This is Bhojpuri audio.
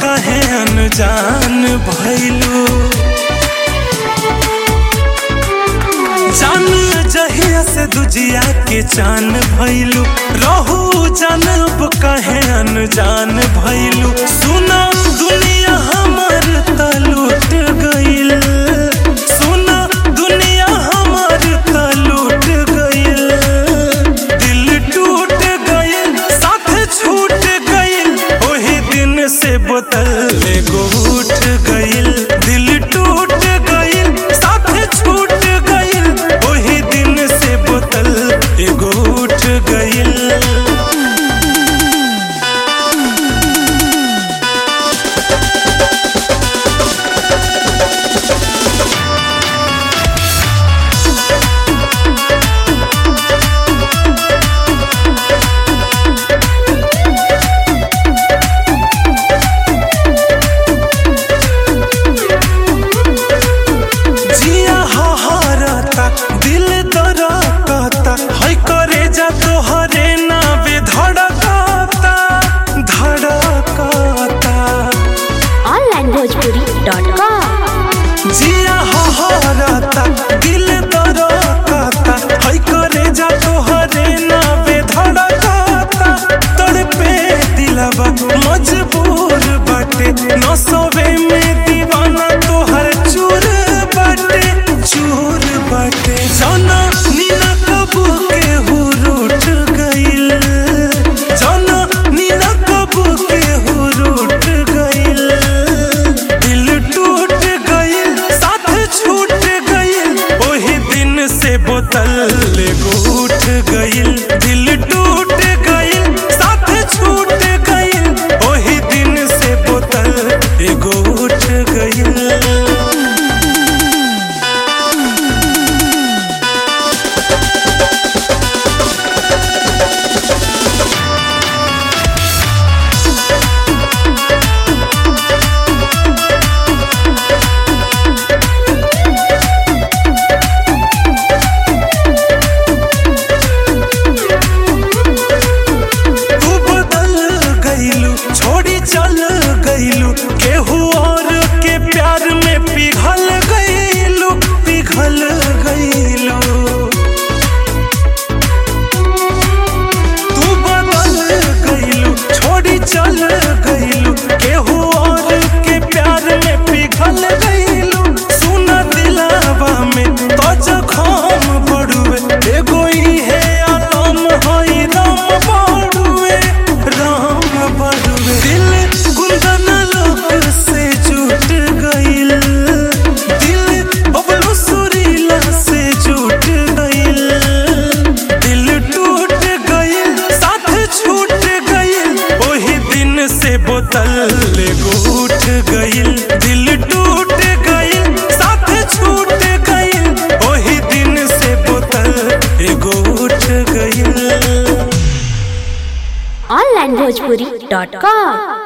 कहे अनजान भैलू जान जहिया से दुजिया के चान भैलू रहू जानब कहे अनजान भैलू सुना दुनिया हमर त लूट गइल सुना दुनिया हमर त लूट गइल दिल टूट गइल साथ छूट गइल ओही दिन से बोतल एगो उठ गइल दिल टूट गइल साथ छूट गइल ओही दिन से बोतल एगो उठ गइल जिया हहरता दिल दरकता है करे जा तोहरे नावे धड़कता धड़कता onlinebhojpuri.com जिया हहरता दिल दरकता है करे जा तोहरे नावे धड़कता तड़पे दिलवा मजबूर बाटे नसवे में दीवाना तोहर चूर बाटे चूर बाटे जाना नीना कबू के हु रूठ गइल जाना नीना कबू के हु रूठ गइल दिल टूट गइल साथ छूट गइल ओही दिन से बोतल एगो उठ गइल दिल टूट गइल साथ छूट गइल ओही दिन से बोतल एगो उठ गइल तू बदल गइलू छोड़ी चल गइलू केहू और के प्यार में पिघल गइलू पिघल गइलू तू बदल गइलू छोड़ी चल गइलू केहू और के प्यार में पिघल गइलू सुन दिलावा में तो जखम बड़ुए एगो इहे आलम हई राम बड़ुए राम बड़ुए दिल गुंदन लोक से जुट गइल दिल बबलू सुरीला से जुट गइल दिल टूट गइल साथ छूट गइल ओही दिन से बोतल एगो उठ गइल दिल टूट गइल साथ छूट गइल ओही दिन से बोतल एगो उठ गइल onlinebhojpuri.com